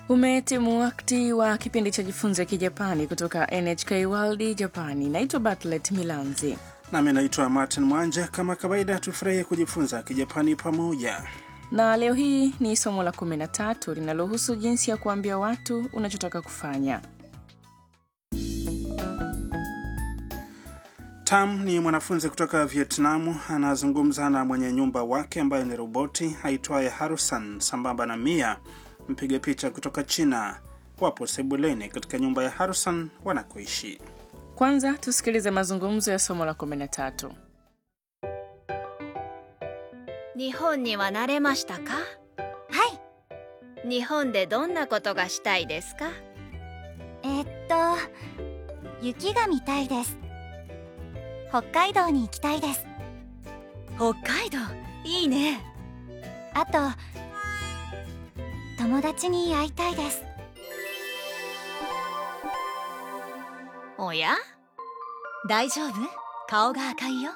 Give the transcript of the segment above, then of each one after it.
Umetimu wakati wa kipindi cha jifunze kijapani kutoka NHK World Japani. Naitwa Bartlet Milanzi. Nami naitwa Martin Mwanje. Kama kawaida, tufurahie kujifunza kijapani pamoja. Na leo hii ni somo la 13 linalohusu jinsi ya kuambia watu unachotaka kufanya. Tam ni mwanafunzi kutoka Vietnamu, anazungumza na mwenye nyumba wake ambaye ni roboti aitwaye Harusan sambamba na Mia, mpiga picha kutoka China. Wapo sebuleni katika nyumba ya Harusan wanakoishi. Kwanza tusikilize mazungumzo ya somo la 13. 日本には慣れましたかはい日本でどんなことがしたいですかえっと雪が見たいです北海道に行きたいです北海道いいねあと友達に会いたいですおや大丈夫顔が赤いよ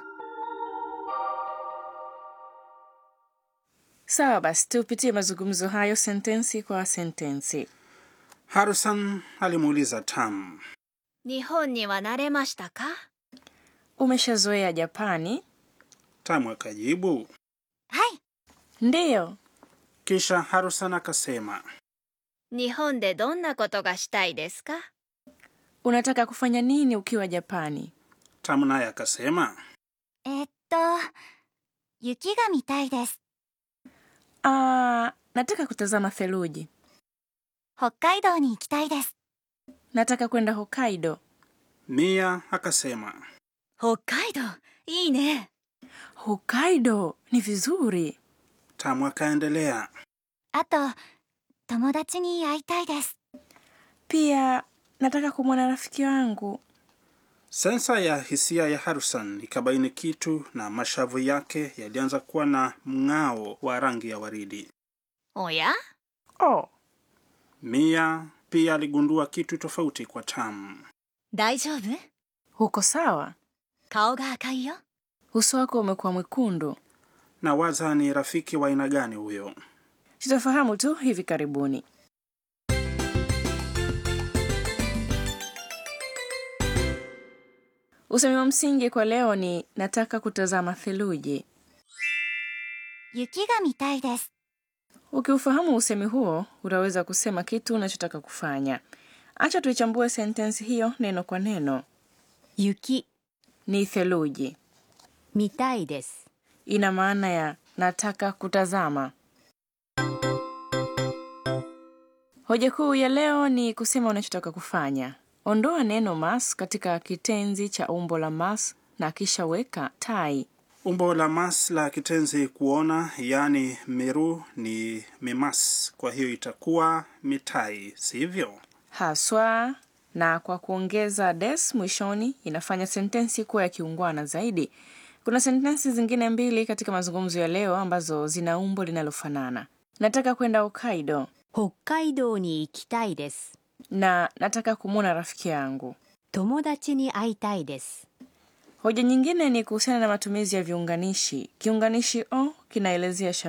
Sawa basi, tupitie mazungumzo hayo sentensi kwa sentensi. Harusan alimuuliza Tam, 日本には慣れましたか Umeshazoea Japani? Tam akajibu. はい Ndiyo. Kisha Harusan akasema, 日本でどんなことがしたいですか Unataka kufanya nini ukiwa Japani? Tam naye akasema, えっと雪が見たいです Ah, nataka kutazama theluji. 北海道に行きたいです Nataka kwenda Hokkaido. Mia akasema, 北海道いいね Hokkaido ni vizuri. Tam akaendelea, あと友達に会いたいです Pia nataka kumwona rafiki wangu. Sensa ya hisia ya Harusan ikabaini kitu na mashavu yake yalianza kuwa na mng'ao wa rangi ya waridi. おや Oh, Mia pia aligundua kitu tofauti kwa Tam. 大丈夫 uko sawa? 顔が赤いよ Uso wako umekuwa mwekundu. Na waza ni rafiki wa aina gani huyo? Tutafahamu tu hivi karibuni. Usemi wa msingi kwa leo ni nataka kutazama theluji. 雪が見たいです Ukiufahamu usemi huo, utaweza kusema kitu unachotaka kufanya. Acha tuichambue sentensi hiyo neno kwa neno. 雪 Ni theluji, 見たいです ina maana ya nataka kutazama. Hoja kuu ya leo ni kusema unachotaka kufanya. Ondoa neno mas katika kitenzi cha umbo la mas na kisha weka tai. Umbo la mas la kitenzi kuona, yaani miru ni mimas, kwa hiyo itakuwa mitai, sivyo? haswa na kwa kuongeza des mwishoni inafanya sentensi kuwa ya kiungwana zaidi. Kuna sentensi zingine mbili katika mazungumzo ya leo ambazo zina umbo linalofanana. Nataka kwenda Hokkaido 北海道に行きたいです na nataka kumwona rafiki yangu. 友達に会いたいです Hoja nyingine ni kuhusiana na matumizi ya viunganishi. Kiunganishi o kinaelezea